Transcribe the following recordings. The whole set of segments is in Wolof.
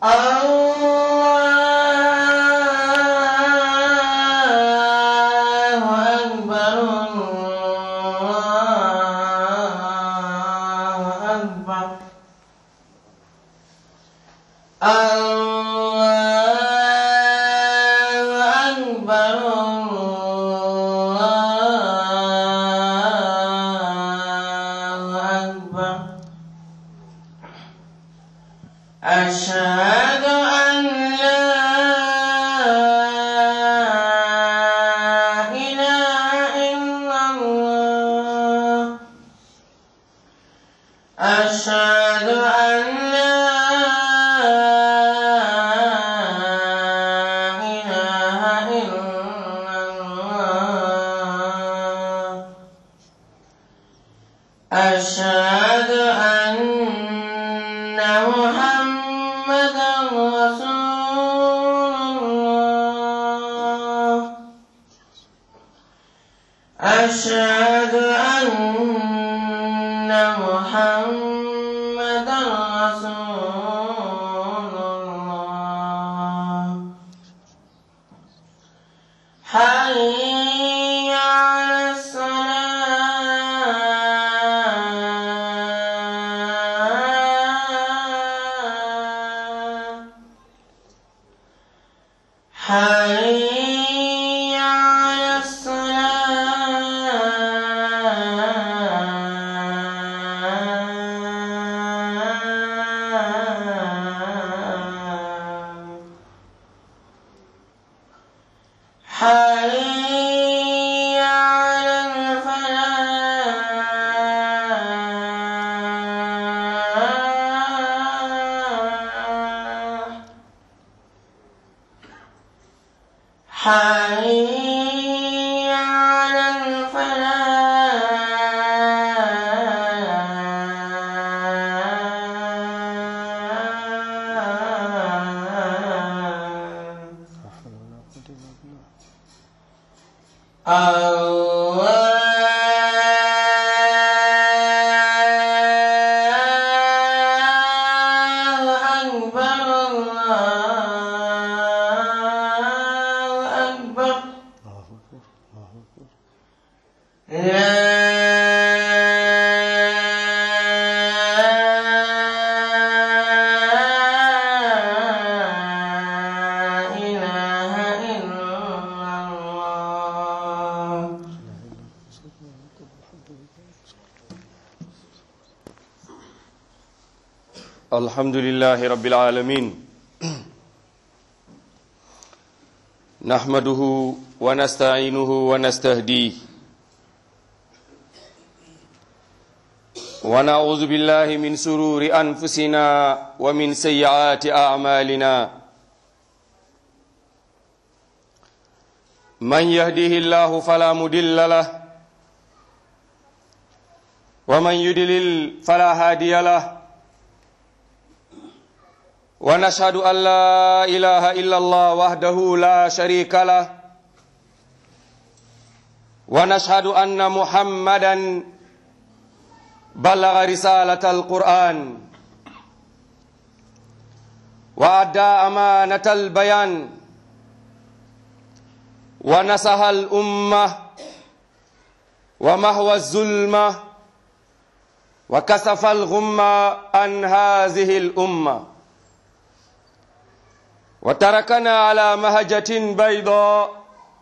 الله أكبر الله أكبر الله أكبر الله أكبر أشهد أن لا إله إلا الله أشهد أن لا إله إلا الله أشهد أن محمدا رسول الله أشهد أن محمدا رسول الله حي على الصلاة حي على الصلاة حي على الفلاح حي على الفلاح الله أكبر الله أكبر لا إله إلا الله الحمد لله رب العالمين نحمده ونستعينه ونستهديه ونعوذ بالله من سرور أنفسنا ومن سيئات أعمالنا من يهده الله فلا مدل له ومن يدلل فلا هادي له ونشهد أن لا إله إلا الله وحده لا شريك له ونشهد أن محمدا بلغ رسالة القرآن وأدى أمانة البيان ونصح الأمة ومهوى الظلمة وكسف الغمة عن هذه الأمة وتركنا على مهجة بيضاء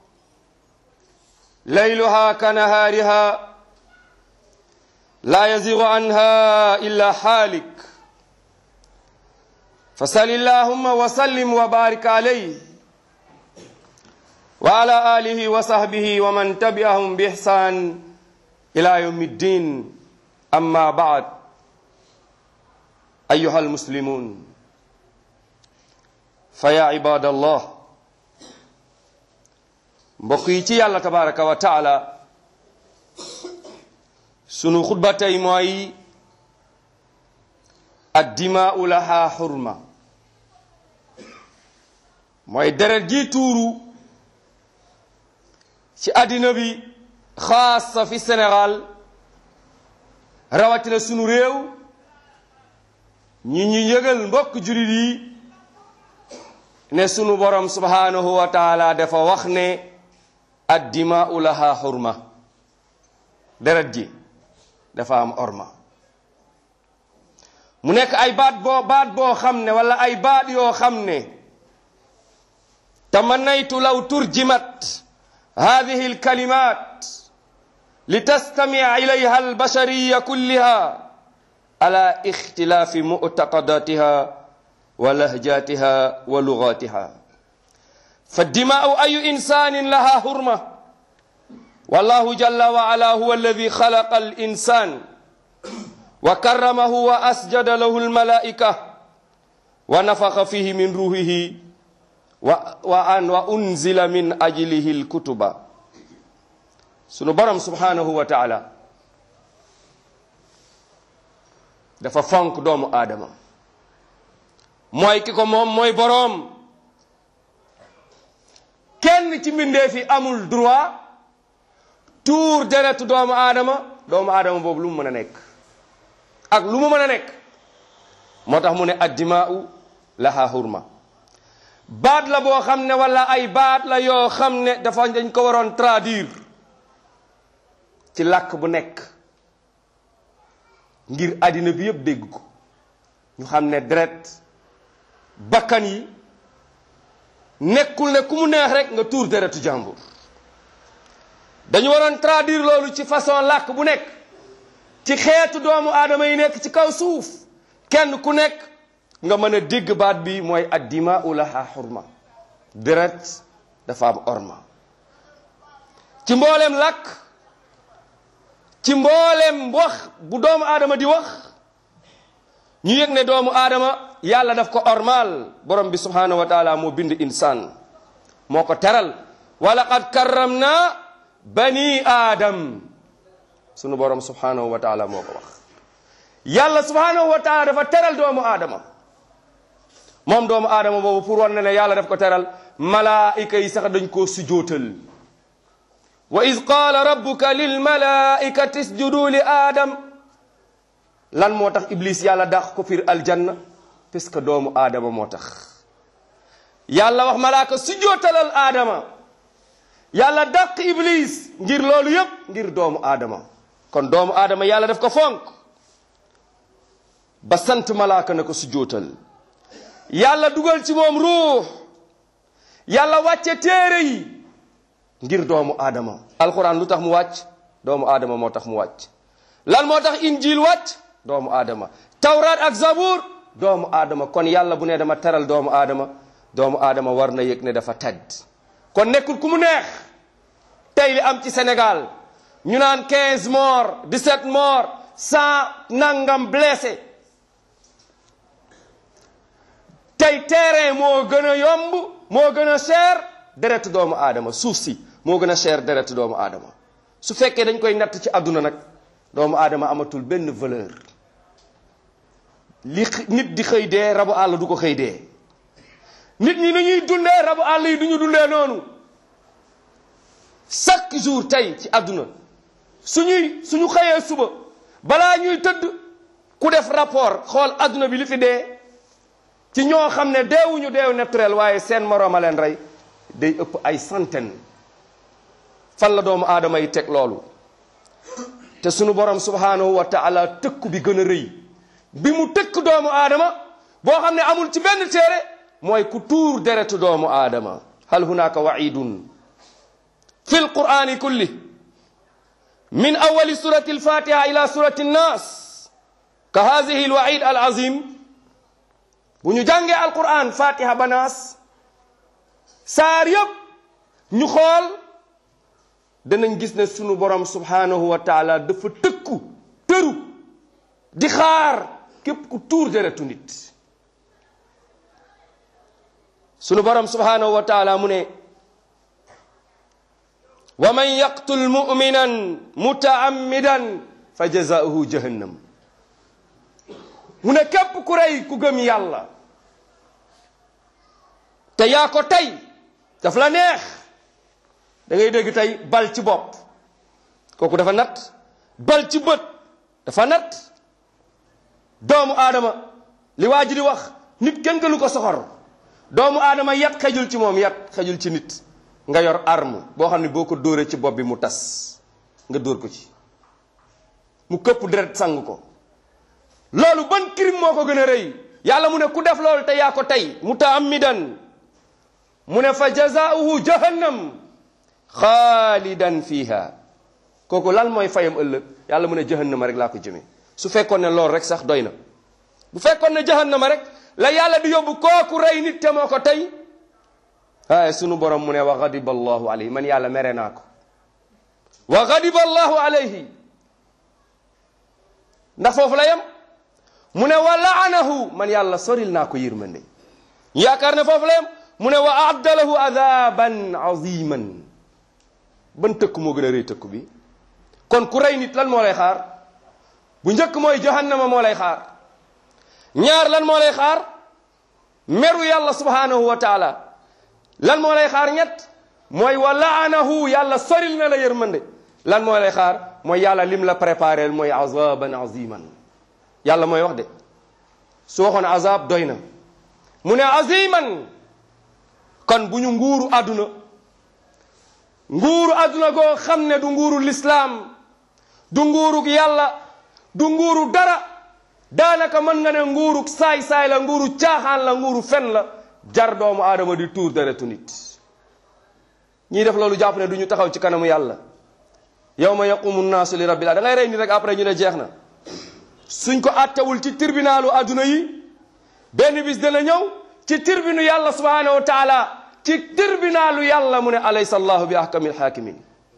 ليلها كنهارها لا يزيغ عنها إلا حالك فصل اللهم وسلم وبارك عليه وعلى آله وصحبه ومن تبعهم بإحسان إلى يوم الدين أما بعد أيها المسلمون فيا عباد الله mbokk yi ci yàlla tabaraka wa taala sunu xutba tey mooy addimaau laha xurma mooy deret ji tuuru ci àddina bi xaasa fi Sénégal rawatina sunu réew ñi ñu yëgal mbokk julit yi ne sunu borom subhanahu wa taala dafa wax ne addimaau laha xurma deret ji dafa am orma mu nekk ay baat boo baat boo xam ne wala ay baat yoo xam ne tamannaytu law turjimat hadihi alkalimat litastamica ilayha albashariya kulliha ala ixtilaafi muctaqadatiha wa lahjatiha wa lugatiha فالدماء أي إنسان لها حرمة والله جل وعلا هو الذي خلق الإنسان وكرمه وأسجد له الملائكة ونفخ فيه من روحه وأن وأنزل من أجله الكتب سنبرم سبحانه وتعالى dafa fonk doomu aadama mooy ki ko moom mooy boroom kenn ci mbindeef yi amul droit tuur deretu doomu aadama doomu aadama boobu lu mu mën a nekk ak lu mu mën a nekk moo tax mu ne addimaau laha hurma baat la boo xam ne wala ay baat la yoo xam ne dafa dañ ko waroon traduire ci làkk bu nekk ngir àddina bi yëpp dégg ko ñu xam ne deret bakkan yi nekkul ne ku mu neex rek nga tuur deretu jàmbur dañu waroon traduire loolu ci façon làkk bu nekk ci xeetu doomu aadama yi nekk ci kaw suuf kenn ku nekk nga mën a dégg baat bi mooy addimaau laha xurma deret dafa am orma ci mboolem làkk ci mboolem wax bu doomu aadama di wax ñu yëg ne doomu aadama yàlla daf ko ormal borom bi subhanahu wa taala moo bind insaan moo ko teral wa laqad karramna bani aadam sunu borom subhanahu wa taala moo ko wax yàlla subhanahu wa taala dafa teral doomu aadama moom doomu aadama boobu pour wan ne ne yàlla daf ko teral malaayika yi sax dañ koo sujootal wa id qaala rabbuka lil malaikati isjudu li aadam lan moo tax iblis yàlla dàq ko fiir aljanna parce que doomu aadama moo tax yàlla wax malaaka sujootalal aadama yàlla dàq iblis ngir loolu yépp ngir doomu aadama kon doomu aadama yàlla daf ko fonk ba sant malaaka na ko sujootal yàlla dugal ci moom ruux yàlla wàcce téere yi ngir doomu aadama alquran lu tax mu wàcc doomu aadama moo tax mu wàcc lan moo tax injil wàcc doomu aadama tawraat ak zabur doomu aadama kon yàlla bu ne dama teral doomu aadama doomu aadama war na yëg ne dafa tedd kon nekkul ku mu neex tey li am ci Sénégal ñu naan 15 morts 17 morts 100 nangam blessé tey terrain moo gën a yomb moo gën a cher deretu doomu aadama suuf si moo gën a cher deretu doomu aadama su fekkee dañ koy natt ci àdduna nag doomu aadama amatul benn valeur li nit di xëy dee rabu àll du ko xëy dee nit ñi ni ñuy dundee rabu àll yi du ñu dundee noonu chaque jour tey ci àdduna suñuy suñu xëyee suba balaa ñuy tëdd ku def rapport xool àdduna bi li fi dee ci ñoo xam ne deewuñu deew naturel waaye seen moroom a leen rey day ëpp ay centaine fan la doomu aadama yi teg loolu te sunu borom subhanahu wa taala tëkku bi gën a rëy bi mu tëkk doomu aadama boo xam ne amul ci benn téere mooy ku tuur deretu doomu aadama hal hunaka waidun fi lqurani kulli min awali surati alfatiha ila surati nnas ka hadihi alwaid alazim bu ñu jàngee alquran fatiha ba naas saar yëpp ñu xool danañ gis ne sunu borom subhanahu wa taala dafa tëkku tëru di xaar képp ku tuur deretu nit sunu borom subhanahu wa taala mu ne wa man yaqtul muminan mutaammidan fa jazaauhu jahannam mu ne képp ku rey ku gëm yàlla te yaa ko tey daf la neex da ngay dégg tey bal ci bopp kooku dafa nat bal ci bët dafa nat doomu aadama li waa ji di wax nit kenn gënu ko soxor doomu aadama yat xejul ci moom yat xejul ci nit nga yor arme boo xam ne boo ko dóoree ci bopp bi mu tas nga dóor ko ci mu këpp deret sang ko loolu ban crime moo ko gën a rëy yàlla mu ne ku def loolu te yaa ko tey mutaammidan mu ne fa jazaauhu jahannam xaalidan fiha kooku lan mooy fayam ëllëg yàlla mu ne jahannama rek laa ko jëmee su fekkoon ne loolu rek sax doy na bu fekkoon ne jahannama rek la yàlla di yóbbu kooku rey nit te moo ko tey waaye sunu borom mu ne wa gadiba allahu alayhi man yàlla mere naa ko wa gadiba allahu alayhi ndax foofu la yem mu ne wa laanahu man yàlla soril naa ko yërmande yaakaar ne foofu la yem mu ne wa aadda lahu adaban aziman ban tëkk moo gën a rëy tëkk bi kon ku rey nit lan moo lay xaar bu njëkk mooy jahannama moo lay xaar ñaar lan moo lay xaar meru yàlla subhanahu wa taala lan moo lay xaar ñett mooy wa laanahu yàlla soril na la yërmande lan moo lay xaar mooy yàlla lim la préparé mooy azaban aziman yàlla mooy wax de su waxoon azab doy na mu ne aziman kon bu ñu nguuru àdduna nguuru àdduna goo xam ne du nguuru lislaam du nguurug yàlla du nguuru dara daanaka mën nga ne nguurug saay-saay la nguuru caaxaan la nguuru fen la jar doomu aadama di tuur deretu nit ñiy def loolu jàpp ne du ñu taxaw ci kanamu yàlla yawma yaqumu nnaasu li rabbil da ngay rey nit rek après ñu ne jeex na suñ ko attewul ci tribunalu adduna yi benn bis dana ñëw ci tribunu yàlla subhanahu wa taala ci tribunalu yàlla mu ne alaysa allahu bi ahkamil hakimin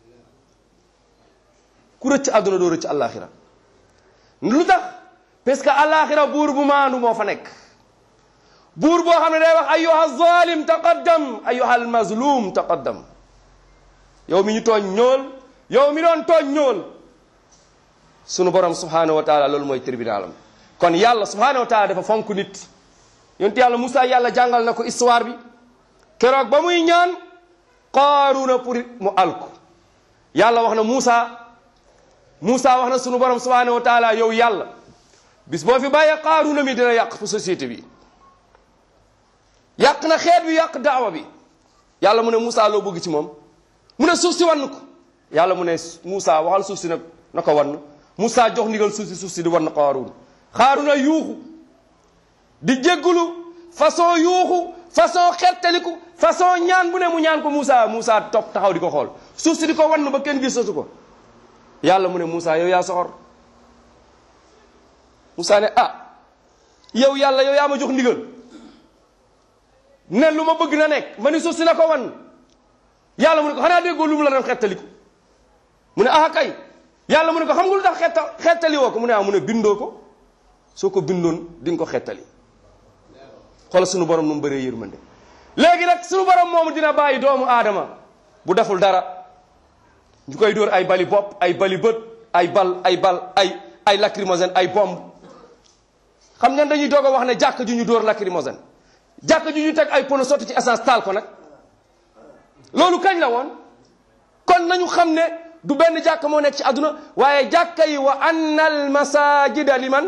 ku rëcc adduna doo rëcc alaxira lu tax parce que alaxira buur bu maandu moo fa nekk buur boo xam ne day wax ayyuha zalim taqaddam ayyuha almazlum taqaddam yow mi ñu tooñ ñool yow mi doon tooñ ñool sunu borom subhanahu wa taala loolu mooy tribunalam kon yàlla subhanahu wa taala dafa fonk nit yonent yàlla Moussa yàlla jàngal na ko histoire bi keroog ba muy ñaan qaaruna pour mu alku yàlla wax na Moussa Moussa wax na sunu borom subhanahu wa taala yow yàlla bis boo fi bàyyee qaaruna mi dina yàq fu société bi yàq na xeet bi yàq daawa bi yàlla mu ne Moussa loo bëgg ci moom mu ne suuf si wann ko yàlla mu ne Moussa waxal suuf si nag na ko wann Moussa jox ndigal suuf si suuf si di wann Qaaruun Qaaruuna yuuxu di jéggulu façon yuuxu façon xettaliku façon ñaan bu ne mu ñaan ko Moussa Moussa topp taxaw di ko xool suuf si di ko wann ba kenn gisatu ko yàlla mu ne Moussa yow yaa soxor Moussa ne ah yow yàlla yow yaa ma jox ndigal ne lu ma bëgg na nekk ma ni suuf si na ko wan yàlla mu ne ko xanaa déggoo lu mu la doon xettaliku mu ne ah kay yàlla mu ne ko xam nga lu tax xetta xettali woo ko mu ne ah mu ne bindoo ko soo ko bindoon di nga ko xettali xoolal sunu borom nu mu bëree yërmande léegi nag sunu borom moomu dina bàyyi doomu aadama bu deful dara ñu koy dóor ay bali bopp ay bali bët ay bal ay bal ay ay lacrymogène ay bomb xam ngeen dañuy doog a wax ne jàkk ju ñu dóor lacrymogène jàkk ju ñu teg ay pono sotti ci essence taal ko nag loolu kañ la woon kon nañu xam ne du benn jàkk moo nekk ci àdduna waaye jàkka yi wa anna al masajida liman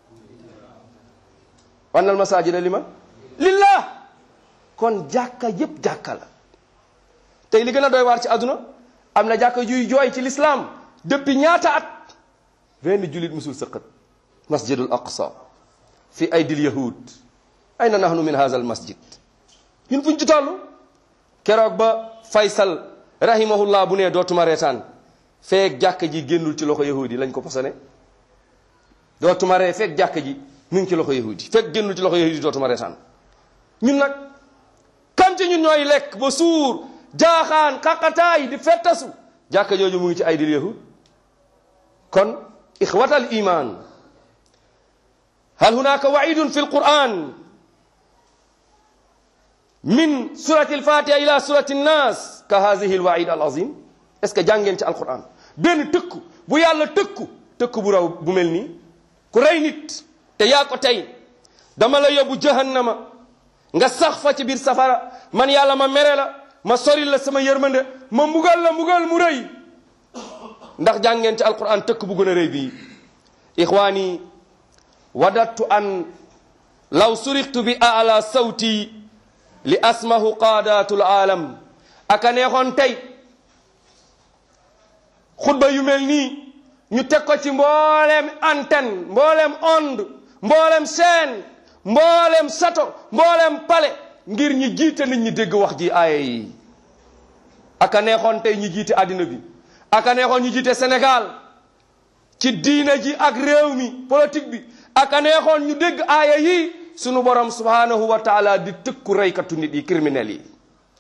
wa anna al masajida liman lillah kon jàkka yépp jàkka la tey li gën a doy waar ci àdduna am na jàkka juy jooy ci l'islam depuis ñaata at benn julit musul sëqat masjidul aqsa fi aydil yahud ayna nahnu min hadha al masjid ñun fuñ ci toll keroog ba faysal rahimahullah bu ne dootuma reetaan feek jàkk ji génnul ci loxo yahudi lañ ko posone dootuma ree feek jàkk ji mi ngi ci loxo yahudi feek génnul ci loxo yahudi dootuma reetaan ñun nag kam ci ñun ñooy lekk ba suur jaaxaan xaqataay di fettasu jàkk jooju mu ngi ci ay dil yahud kon ixwatal iman hal hunaka waidun fi alquran min surati alfatiha ila surati nnas ka hadihi alwaid alazim est ce que jàngeen ci alquran benn tëkku bu yàlla tëkku tëkku bu raw bu mel nii ku rey nit te yaa ko tey dama la yóbbu jahannama nga sax fa ci biir safara man yàlla ma mere la ma sori la sama yërmande ma mbugal la mbugal mu rëy ndax jàngeen ci alquran tëkk bu gën a rëy bii ixwaani wadattu an law suriqtu bi ala sawti li asmahu qaadatul aalam aka neexoon tey xutba yu mel nii ñu teg ko ci mbooleem antenne mbooleem onde mbooleem chaîne mbooleem sato mbooleem pale ngir ñi jiite nit ñi dégg wax ji aaya yi aka neexoon tey ñi jiite àddina bi aka neexoon ñu jiite Sénégal ci diina ji ak réew mi politique bi aka neexoon ñu dégg aaya yi sunu borom subhanahu wa taala di tëkku reykatu nit yi criminels yi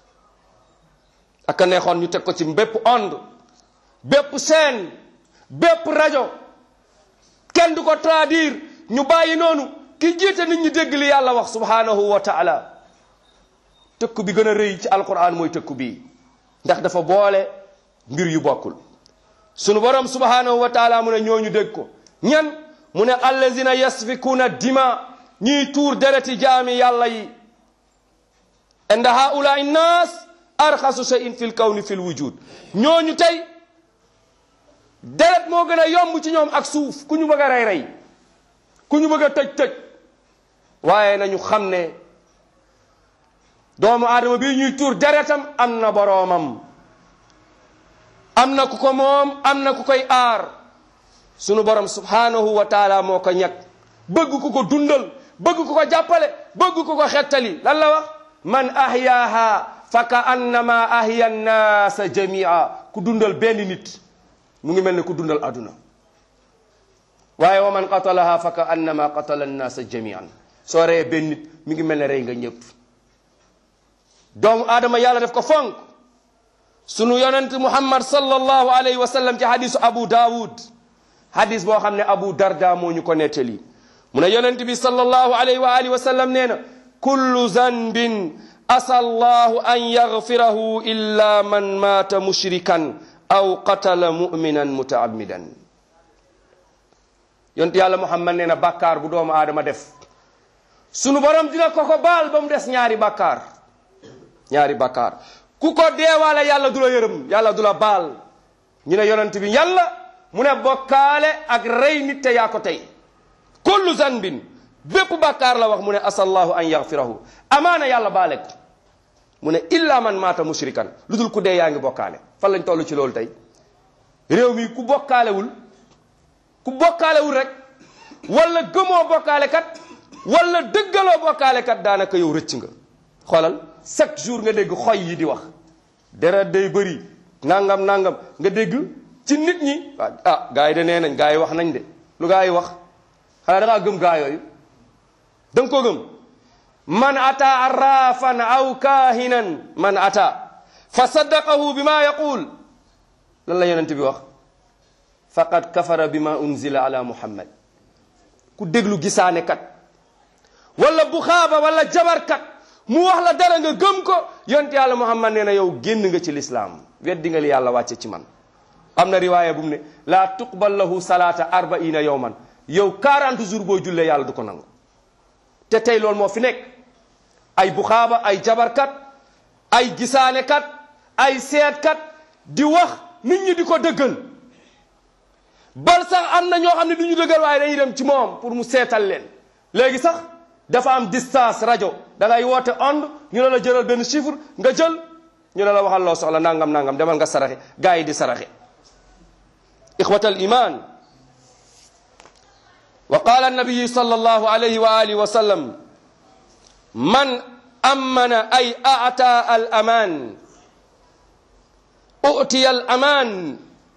aka neexoon ñu teg ko ci bépp onde bépp scène bépp rajo kenn du ko traduire ñu bàyyi noonu ki jiite nit ñi dégg li yàlla wax subhanahu wa taala tëkku bi gën a rëy ci alquran mooy tëkku bii ndax dafa boole mbir yu bokkul sunu borom subhanahu wa taala mu ne ñooñu dégg ko ñan mu ne allazina yasfikuna dima ñiy tuur dereti jaami yàlla yi inda haulai nnas arxasu shay'in fi l kawni fi l wujud ñooñu tey deret moo gën a yomb ci ñoom ak suuf ku ñu bëgg a rey rey ku ñu bëgg a tëj tëj waaye nañu xam ne doomu aadama bi ñuy tuur deretam am na boroomam am na ku ko moom am na ku koy aar sunu borom subhanahu wa taala moo ko ñag bëgg ku ko dundal bëgg ku ko jàppale bëgg ku ko xettali lan la wax man ahyaaha fa ka annama ahya nnaasa jamia ku dundal benn nit mu ngi mel ne ku dundal aduna waaye wa man qatalaha fa ka annama qatala nnaasa jamian soo reyee benn nit mi ngi mel ne rey nga ñëpp doomu aadama yàlla def ko fonk sunu yonent muhammad sallallahu alayhi wa sallam ci hadisu abu daawud hadis boo xam ne abu darda moo ñu ko nettali mu ne yonent bi sallallahu alayhi wa alihi wa sallam nee na kullu zanbin asa allahu an yaghfirahu illa man mata mushrikan aw qatala muminan mutaamidan yonent yàlla muhammad nee na bàkkaar bu doomu aadama def sunu borom dina ko ko baal ba mu des ñaari bàkkaar ñaari bàkkaar ku ko deewaale yàlla du la yërëm yàlla du la baal ñu ne yonent bi yàlla mu ne bokkaale ak rey nit te yaa ko tey kullu zanbin bépp bàkkaar la wax mu ne asallahu an yaghfirahu amaana yàlla baale ko mu ne illa man maata mushrikan lu dul ku dee yaa ngi bokkaale fan lañ toll ci loolu tey réew mi ku bokkaalewul ku bokkaalewul rek wala gëmoo bokkaale kat wala dëggaloo bokkaale kat daanaka yow rëcc nga xoolal chaque jour nga dégg xoy yi di wax deret day bëri nangam nangam nga dégg ci nit ñi ah gars yi de nee nañ gars yi wax nañ de lu gars yi wax xanaa da ngaa gëm gaa yooyu da nga ko gëm man ata arrafan aw kaahinan man ata fa saddaqahu bima yaqul lan la yonent bi wax faqad kafara bima unzila ala muhammad ku déglu gisaane kat wala buxaaba wala jabarkat mu wax la dara nga gëm ko yonent yàlla muhammad nee na yow génn nga ci lislaam weddi nga li yàlla wàcce ci man am na riwaaya bu mu ne laa tuqbal lahu salaata arbaina yowman yow 40 jours boo jullee yàlla du ko nangu te tey loolu moo fi nekk ay buxaaba ay jabarkat ay gisaanekat ay seetkat di wax nit ñi di ko dëggal bal sax am na ñoo xam ne du ñu dëggal waaye dañuy dem ci moom pour mu seetal leen léegi sax dafa am distance rajo da ngay woote ond ñu ne la jëlal benn chiffre nga jël ñu ne la waxal loo soxla nangam nangam demal nga saraxe gaa yi di saraxe ixwat al iman wa qala annabiyu sal allahu alayhi wa alihi wa sallam man amana ay ata al aman utiya al aman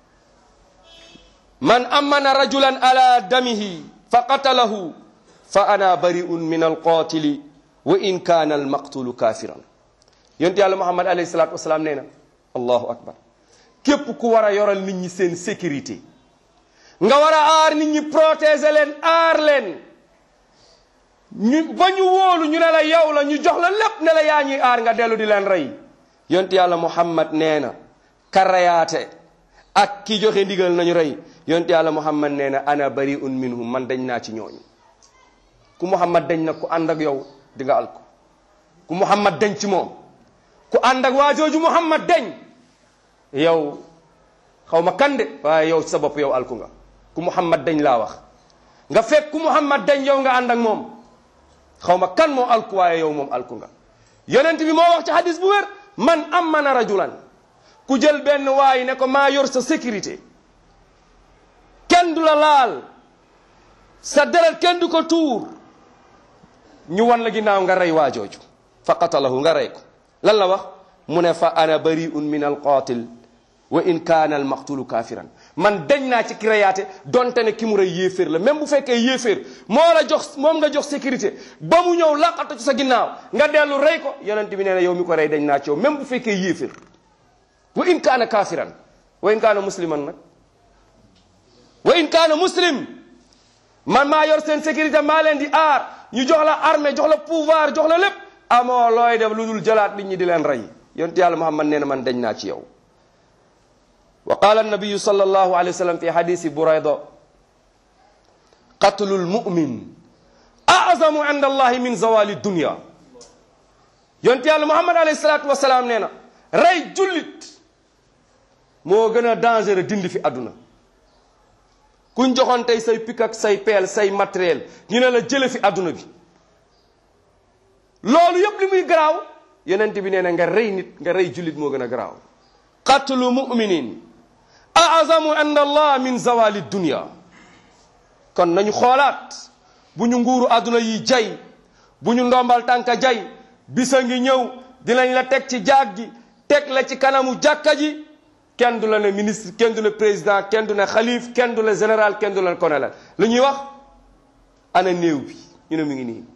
man amana rajulan ala damihi fa qatalahu fa ana bari'un min alqatili wa in kana almaqtulu kafiran yonent yàlla muhammad alayhi salatu wasalaam nee na allahu akbar képp ku war a yoral nit ñi seen sécurité nga war a aar nit ñi protéger leen aar leen ñu ba ñu wóolu ñu ne la yow la ñu jox la lépp ne la yaa ñuy aar nga dellu di leen rey yonent yàlla muhammad nee na karayaate ak ki joxe ndigal nañu rey yonent yàlla muhammad nee na ana bari'un minhum man dañ naa ci ñooñu ku muhammad dañ na ku ànd ak yow di nga alko ku muhammad dañ ci moom ku ànd ak waa jooju muhammad dañ yow xaw ma kande waaye yow sa bopp yow alku nga ku muhammad dañ laa wax nga fekk ku muhammad dañ yow nga ànd ak moom xaw ma kan moo alku waaye yow moom alku nga yonent bi moo wax ci hadis bu wér man amana rajulan ku jël benn waay ne ko maa yor sa sécurité kenn du la laal sa deret kenn du ko tuur ñu wan la ginnaaw nga rey waa jooju fa qatalahu nga rey ko lan la wax mu ne fa ana bariun min alqatil wa in kaana almaqtulu kafiran man dañ naa ci ki reyaate donte ne ki mu rey yéeféer la même bu fekkee yéeféer moo la jox moom nga jox sécurité ba mu ñëw laqatu ci sa ginnaaw nga dellu rey ko yonent bi nee na yow mi ko rey dañ naa ci yow même bu fekkee yéeféer wa in kaana kafiran wa in kaana musliman nag wa in kaana muslim man maa yor seen sécurité maa leen di aar ñu jox la armée jox la pouvoir jox la lépp amoo looy def lu dul jëlaat nit ñi di leen rey yonent yàlla muhammad nee na man dañ naa ci yow wa qala annabiyu sallallahu alayhi wa sallam fi hadisi burayda qatlu lmumin azamu inda allahi min zawali dunya yonent yàlla muhammad alayhi salatu wasalaam nee na rey jullit moo gën a dangereux dindi fi àdduna kuñ joxoon tey say pik ak say peel say matériel ñu ne la jële fi àdduna bi loolu yëpp li muy garaaw yonent bi nee na nga rey nit nga rey jullit moo gën a garaaw qatlu muminin azamu inda allah min zawali dunya kon nañu xoolaat bu ñu nguuru àdduna yi jay bu ñu ndombal tànka jay bisa ngi ñëw dinañ la teg ci jaag gi teg la ci kanamu jàkka ji kenn du la ne ministre kenn du ne président kenn du ne xalif kenn du la général kenn du la colonel lu ñuy wax ana néew bi ñu ne mu ngi nii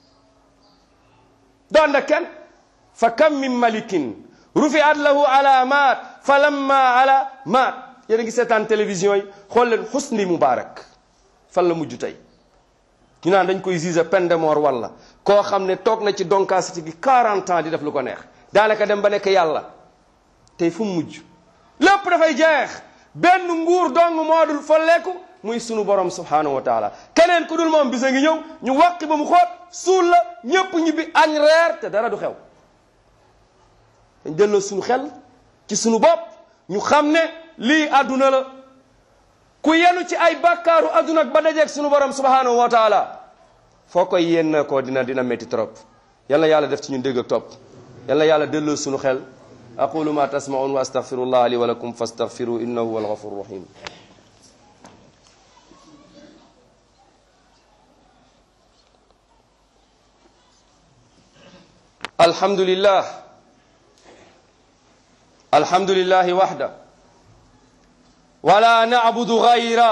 doon na kenn fa kam min malikin rufiat lahu alamat fa lamma alamat yéen a ngi seetaan télévision yi xool leen Husni Moubarak fan la mujj tey ñu naan dañ koy juger peine de mort walla koo xam ne toog na ci donkaasiti gi 40 ans di def lu ko neex daanaka dem ba nekk yàlla tey fu mu mujj lépp dafay jeex benn nguur dong moo dul folleeku muy sunu borom subhanahu wa taala keneen ku dul moom bisa ngi ñëw ñu wàqi ba mu xoot suul la ñépp ñibbi añ reer te dara du xew dañ delloo sunu xel ci sunu bopp ñu xam ne lii àdduna la ku yenu ci ay bàkkaaru àdduna ba dajeeg sunu borom subhanahu wa taala foo koy yenn ko dina dina métti trop yal na yàlla def ci ñun dégg ak topp yal na yàlla delloo sunu xel aqulu ma tasmaun wa astaghfirullah li wa lakum fastaghfiru innahu huwal ghafurur rahim alhamdulillah alhamdulillahi wahda ولا نعبد غيره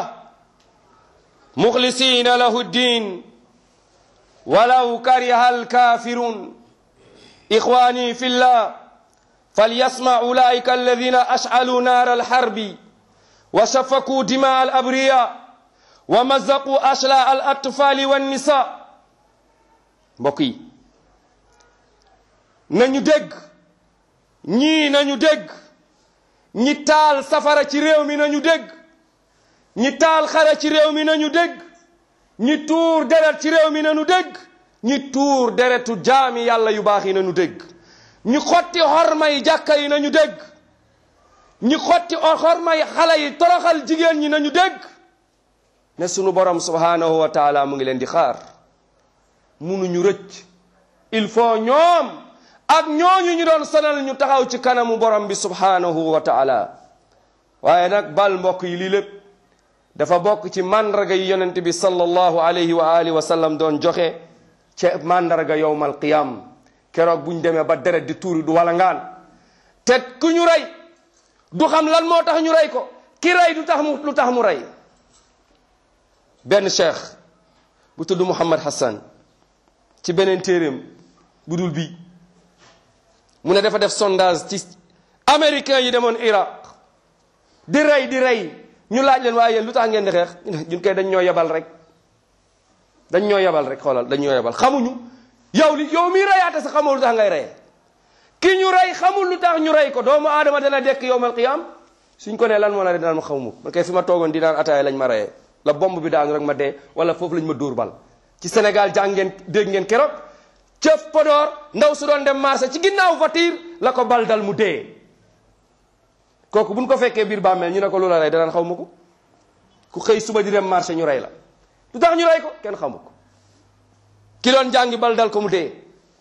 مخلصين له الدين ولو كره الكافرون إخواني في الله فليسمع أولئك الذين أشعلوا نار الحرب وسفكوا دماء الأبرياء ومزقوا أشلاء الأطفال والنساء بقي نانيو دغ ñi nañu dégg ñi taal safara ci réew mi nañu dégg ñi taal xare ci réew mi nañu dégg ñi tuur deret ci réew mi nañu dégg ñi tuur deretu jaami yàlla yu baax yi nañu dégg ñi xotti xormay jàkka yi nañu dégg ñi xotti xormay xale yi toroxal jigéen ñi nañu dégg ne sunu borom subhanahu wa taala mu ngi leen di xaar munuñu rëcc il faut ñoom ak ñooñu ñu doon sonal ñu taxaw ci kanamu borom bi subhanahu wa taala waaye nag bal mbokk yi lii lépp dafa bokk ci mandarga yi yonent bi sallallahu alayhi wa alihi wa sallam doon joxe ca mandarga yowmal qiyam keroog buñ demee ba deret di tuuri du wala ngaan te ku ñu rey du xam lan moo tax ñu rey ko ki rey du tax mu lu tax mu rey benn cheikh bu tudd Muhammad Hassan ci beneen téeréem bu dul bii mu ne dafa def sondage ci américains yi demoon Iraq di rey di rey ñu laaj leen waaye yéen lu tax ngeen di xeex ñun koy dañ ñoo yebal rek dañ ñoo yebal rek xoolal dañ ñoo yebal xamuñu yow li yow miy reyaate sa xamoo lu tax ngay reye ki ñu rey xamul lu tax ñu rey ko doomu aadama dana dekk yowmal qiyam suñ ko nee lan moo la de daan ma xaw ma man kay fi ma toogoon di naan ataaya lañ ma reyee la bomb bi daanu rek ma dee wala foofu lañ ma dóor bal ci Sénégal jàng ngeen dégg ngeen keroog cëf Podor ndaw su doon dem marché ci ginnaaw voiture la ko bal dal mu dee kooku buñ ko fekkee biir bàmmeel ñu ne ko lu la rey danaan xaw ma ko ku xëy suba di dem marché ñu rey la lu tax ñu rey ko kenn xamu ko ki doon jàngi bal dal ko mu dee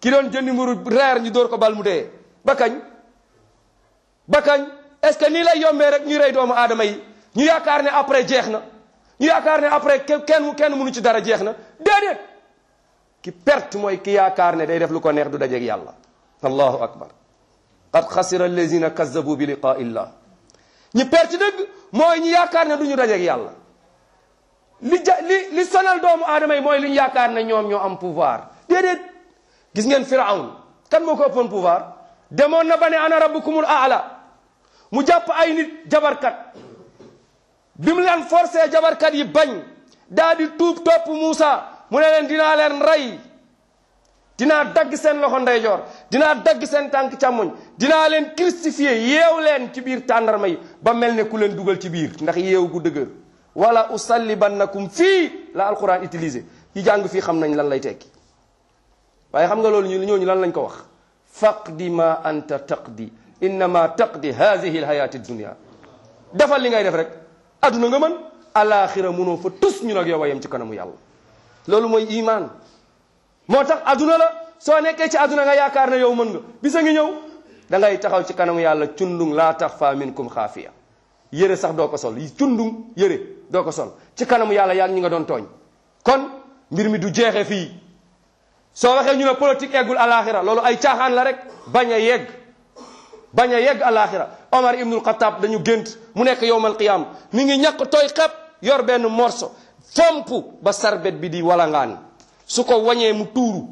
ki doon jëndi mburu reer ñu dóor ko bal mu dee ba kañ ba kañ est-ce que nii lay yombee rek ñuy rey doomu aadama yi ñu yaakaar ne après jeex na ñu yaakaar ne après kenn kenn mënu ci dara jeex na déedéet ki perte mooy ki yaakaar ne day def lu ko neex du dajeeg yàlla allahu akbar qad xasira allazina kazzabu bi liqaa illah ñi perte dëgg mooy ñi yaakaar ne du ñu dajeeg yàlla li ja li li sonal doomu aadama yi mooy li ñu yaakaar ne ñoom ñoo am pouvoir déedéet gis ngeen firawn kan moo ko ëppoon pouvoir demoon na ba ne ana rabbukumul aala mu jàpp ay nit jabarkat bi mu leen forcé jabarkat yi bañ daa di tuub topp Muusa mu ne leen dinaa leen rey dinaa dagg seen loxo ndeyjoor dinaa dagg seen tànk càmmoñ dinaa leen crucifié yeew leen ci biir tàndarma yi ba mel ne ku leen dugal ci biir ndax yeew gu dëgër wala usallibannakum fii la alquran utilisé yi jàng fii xam nañ lan lay tekki waaye xam nga loolu ñu ñooñu lan lañ ko wax faqdi ma anta taqdi innama taqdi hadihi alhayati dunia defal li ngay def rek adduna nga mën alaxira munoo fa tus ñu nag yow a yem ci kanamu yàlla loolu mooy iman moo tax adduna la soo nekkee ci adduna nga yaakaar ne yow mën nga bisa ngi ñëw da ngay taxaw ci kanamu yàlla cundung laa taxfa minkum xaafiya yére sax doo ko sol yi cundung yére doo ko sol ci kanamu yàlla yaa ngi ñi nga doon tooñ kon mbir mi du jeexe fii soo waxee ñu ne politique eggul alaxira loolu ay caaxaan la rek bañ a yegg bañ a yegg alaxira Omar ibnul Xataab dañu gént mu nekk yowmal qiyam mi ngi ñàkk tooy xepp yor benn morso fomp ba sarbet bi di walangaan su ko wañee mu tuuru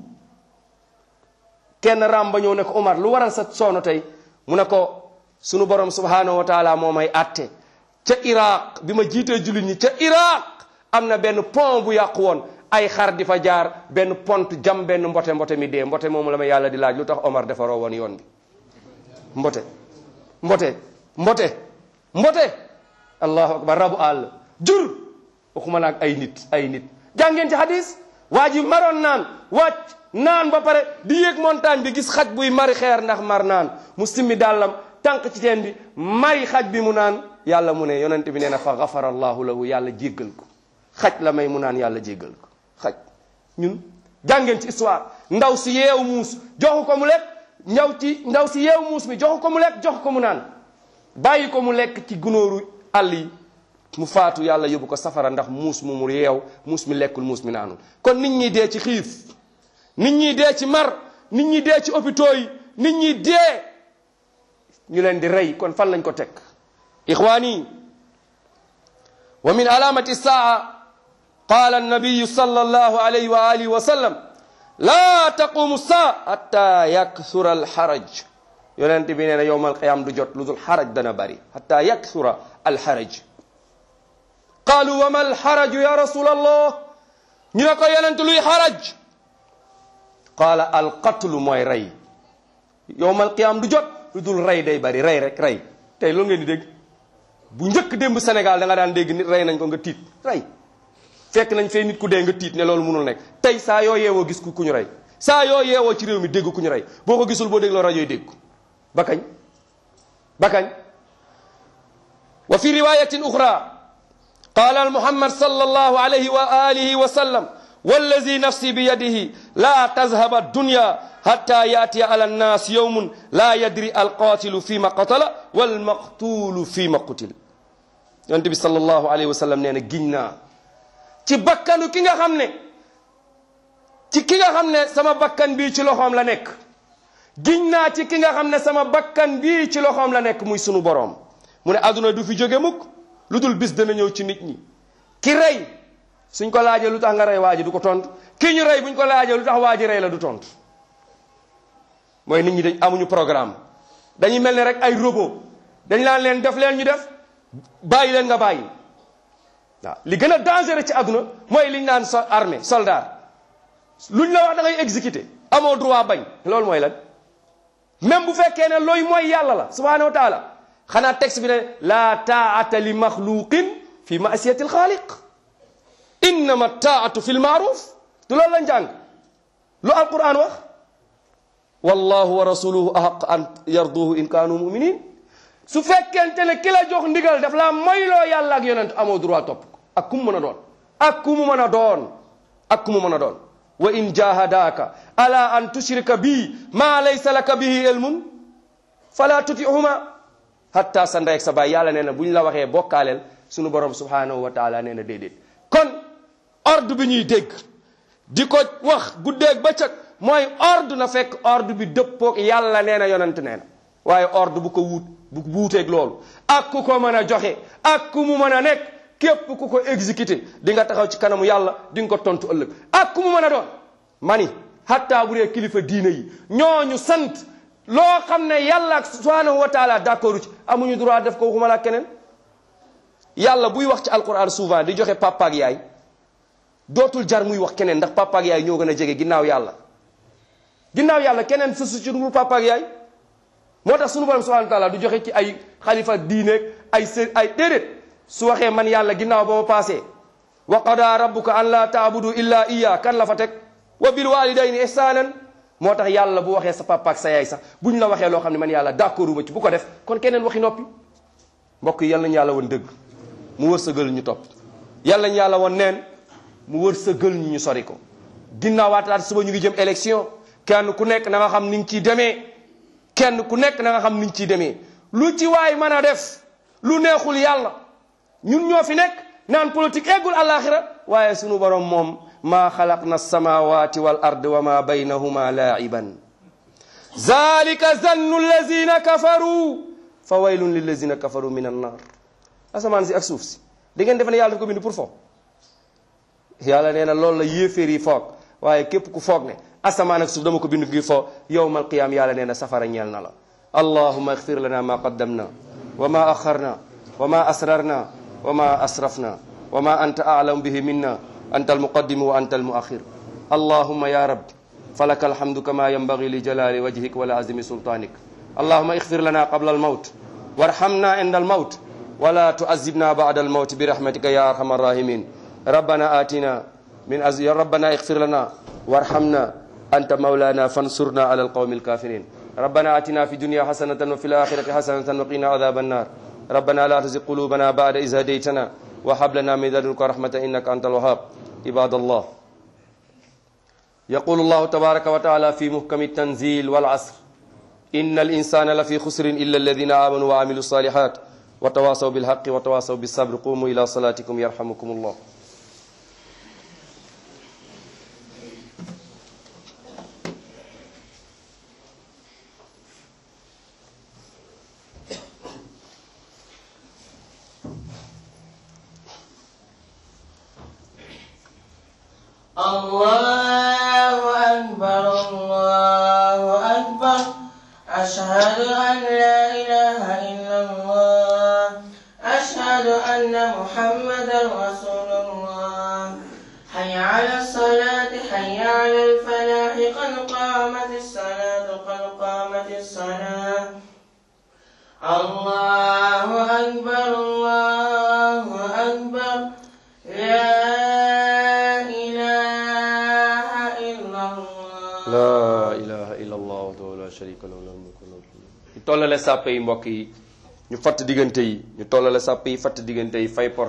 kenn ram ba ñëw ne ko Omar lu waral sa soono tey mu ne ko sunu borom subhanahu wa taala moo may atte ca Iraq bi ma jiitee jullit ñi ca Iraq am na benn pont bu yàqu woon ay xar di fa jaar benn pont jam benn mbote mbote mi dee mbote moomu la ma yàlla di laaj lu tax Omar defaroo woon yoon bi mbote mbote mbote mbote allahu akbar rabu àll jur waxuma naag ay nit ay nit jàngeen ci hadis waa ji maroon naan wàcc naan ba pare di yéeg montagne bi gis xaj buy mari xeer ndax mar naan mu simmi dàllam tànk ci teen bi may xaj bi mu naan yàlla mu ne yonent bi nee na fa gafara allahu lahu yàlla jéggal ko xaj la may mu naan yàlla jéggal ko xaj ñun jàngeen ci histoire ndaw si yeewu muus joxu ko mu lekk ndaw ci ndaw si yeewu muus mi joxu ko mu lekk joxu ko mu naan bàyyi ko mu lekk ci gunóoru àll yi mu faatu yàlla yóbbu ko safara ndax muus mu mu yeew muus mi lekkul muus mi naanul kon nit ñi dee ci xiif nit ñi dee ci mar nit ñi dee ci hôpitaux yi nit ñi dee ñu leen di rey kon fan lañ ko teg ixwaani wa min alamati saa قال النبي صلى الله عليه وآله وسلم لا تقوم الساعة حتى يكثر الحرج yonent bi nee na yowmal qiyaam du jot lu dul xaraj dana bari xata yaksura alxaraj qaalu wa ma alxaraju ya rasul allah ñu ne ko yonent luy xaraj qaala alqatlu mooy rey yowmal qiyaam du jot lu dul rey day bari rey rek rey tey loolu ngeen di dégg bu njëkk démb Sénégal da nga daan dégg nit rey nañ ko nga tiit rey fekk nañ fee nit ku dee nga tiit ne loolu mënul nekk tey saa yoo yeewoo gis ku ñu rey saa yoo yeewoo ci réew mi dégg ku ñu rey boo ko gisul boo dégloo rajo yi dégg ba kañ ba kañ wa fi riwayatin uxra qaala muhammad sallallahu alayhi wa alihi wa sallam wallazi nafsi bi yadihi la tazhaba dunya hatta yatiya ala nnas yawmun la yadri alqatilu fima qatala walmaqtulu fima qutil yonent bi sallallahu alayhi wa sallam nee na giñ naa ci bakkanu ki nga xam ne ci ki nga xam ne sama bakkan bii ci loxoom la nekk giñ naa ci ki nga xam ne sama bakkan bii ci loxoom la nekk muy sunu boroom mu ne àdduna du fi jóge mukk lu dul bis dana ñëw ci nit ñi ki rey suñ ko laajee lu tax nga rey waa ji du ko tontu ki ñu rey buñ ko laajee lu tax waa ji rey la du tontu mooy nit ñi dañ amuñu programme dañuy mel ne rek ay robot dañ laan leen def leen ñu def bàyyi leen nga bàyyi waaw li gën a dangereux ci àdduna mooy liñ naan so armée soldat luñ la wax da ngay exécuter amoo droit bañ loolu mooy lan même bu fekkee ne looy mooy yàlla la subhanahu wa taala xanaa texte bi ne laa taata li maxluqin fi maasiyati alxaaliq innama taatu fi lmaaruf du loolu lañ jàng lu alquran wax wallahu wa rasuluhu ahaq an yarduhu in kaanu muminin su fekkente ne ki la jox ndigal daf laa moyloo yàlla ak yonent amoo droit topp ko ak ku mu mën a doon ak ku mu mën a doon ak ku mu mën a doon wa in jahadaka ala an tushrika bi ma laysa laka bihi ilmun fala tutihuma hatta sa ndey ak sa baay yàlla nee na bu ñu la waxee bokkaaleel sunu borom subhanahu wa taala nee na déedéet kon ordre bi ñuy dégg di ko wax guddeeg bëccëg mooy ordre na fekk ordre bi dëppoog yàlla nee na yonent nee na waaye ordre bu ko wuut bu wuuteeg loolu ak ku ko mën a joxe ak ku mu mën a nekk képp ku ko exécuté di nga taxaw ci kanamu yàlla di nga ko tontu ëllëg ak ku mu mën a doon mani hatta bu dee kilifa diine yi ñooñu sant loo xam ne yàlla ak subhanahu wa taala d'accord ci amuñu droit def ko waxuma la keneen yàlla buy wax ci alquran souvent di joxe papa ak yaay dootul jar muy wax keneen ndax papa ak yaay ñoo gën a jege ginnaaw yàlla ginnaaw yàlla keneen sësu ci dul papa ak yaay moo tax sunu borom subhanahu wa taala du joxe ci ay xalifa diineeg ay së ay déedéet su waxee man yàlla ginnaaw ba ma paasee wa qada rabbuka an la taabudu illa iya kan la fa teg wa bil walidayni ihsanan moo tax yàlla bu waxee sa papa ak sa yaay sax bu ñu la waxee loo xam ne man yàlla d'accord ma ci bu ko def kon keneen waxi noppi mbokk yi yàlla nañu yàlla woon dëgg mu wërsëgal ñu topp yàlla nañu yàlla woon neen mu wërsëgal ñu ñu sori ko ginnaaw waataat suba ñu ngi jëm élection kenn ku nekk na nga xam ni nga ciy demee kenn ku nekk na nga xam ni nga ciy demee lu ci waay mën a def lu neexul yàlla ñun ñoo fi nekk naan politique eggul àllaaxira waaye sunu borom moom maa xalaqna alsamawati wal ard wa ma baynahuma laa'iban zalika zannu allazina kafaru fa waylun lillazina kafaru min annar asamaan si ak suuf si da ngeen defe ne yàlla daf ko bind pour foog yàlla nee na loolu la yéeféer yi foog waaye képp ku foog ne asamaan ak suuf dama ko bind ngir foog yowmal qiyaam yàlla nee na safara ñeel na la allahuma igfir lana ma qaddamna wa ma axarna wa ma asrarna wa ma asrafna wa ma anta a'lamu bihi minna anta almuqaddimu wa anta almuaxir allahuma ya rab falaka alhamdu kama yanbaghi li jalali wajhik wa li azimi sultanik allahuma igfir lana qabla almawt warhamna inda almawt ولا تعذبنا بعد الموت برحمتك يا ارحم الراحمين ربنا آتنا من أز... يا ربنا اغفر لنا وارحمنا أنت مولانا فانصرنا على القوم الكافرين ربنا آتنا في الدنيا حسنة وفي الآخرة حسنة وقنا عذاب النار ربنا لا تزغ قلوبنا بعد إذ هديتنا وهب لنا من لدنك رحمة إنك أنت الوهاب عباد الله يقول الله تبارك وتعالى في محكم التنزيل والعصر إن الإنسان لفي خسر إلا الذين آمنوا وعملوا الصالحات وتواصوا بالحق وتواصوا بالصبر قوموا إلى صلاتكم يرحمكم الله الله أكبر الله أكبر أشهد أن لا إله إلا الله أشهد أن محمدا رسول الله حي على الصلاة حي على الفلاح قد قامت الصلاة قد قامت الصلاة الله أكبر الله أكبر لا إله إلا الله la ilaha illa allah wahdahu la sharika lahu lahul mulku wa lahul hamd ñu tollale sàppe yi mbokk yi ñu fatt diggante yi ñu tollale sàppe yi fatt diggante yi fay port